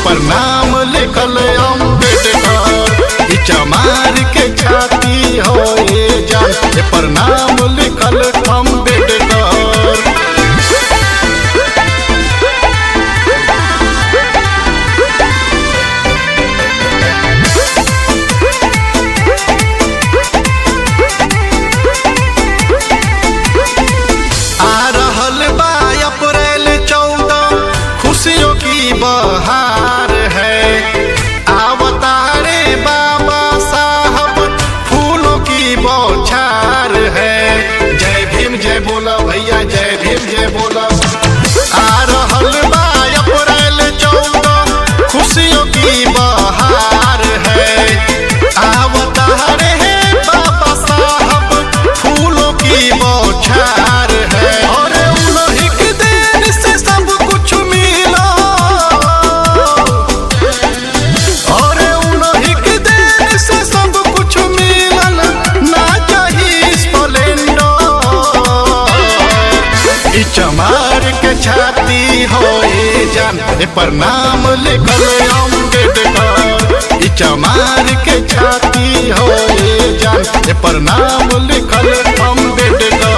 पर नाम लिखल अम्बेडकर ई चमार के छाती हो ये जान ए पर नाम लिखल अम्बेडकर आ रहल बा अप्रैल चौदह खुशियों की बहार है अवतारे बाबा साहब फूलों की बौछार है जय भीम जय बोला भैया जय भीम जय बोला आ रहल बा अप्रैल चौदह खुशियों की बहार है अवतारे बाबा साहब फूलों की बौछार है और उन्हीं के देन से सब कुछ मिला और उन्हीं के देन से सब कुछ मिलल ना चाहिए स्प्लेंडर ई चमार के छाती हो ये जान ए पर नाम लिखल अम्बेडकर ई चमार के छाती हो ये जान ए पर नाम लिखल अम्बेडकर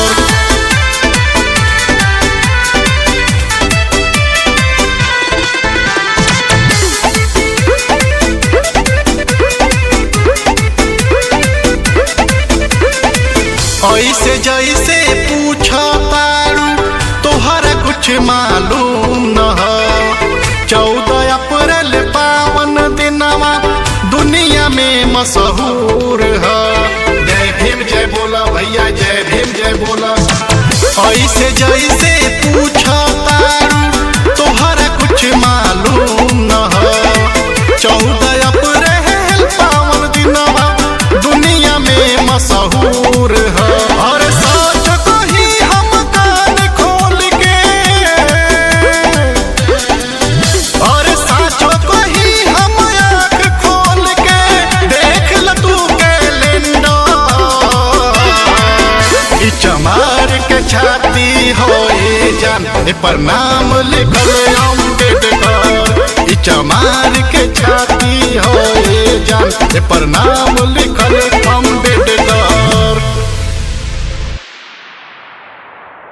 ऐसे जैसे पूछा तारू तोहरा कुछ मालूम न हो चौदह अप्रैल पावन दिनवा दुनिया में मशहूर है जय भीम जय बोला भैया जय भीम जय बोला ऐसे जैसे पूछा तारू तोहरा कुछ मालूम न हो चौदह अप्रैल पावन दिनवा दुनिया में मशहूर है और सोच कही हम कान खोल के और साचो कही हम आँख खोल के देख ल तू कैलेंडर ई चमार के छाती हो ये जान ए पर नाम लिखल अम्बेडकर ई चमार के छाती हो ये जान ए पर नाम लिखल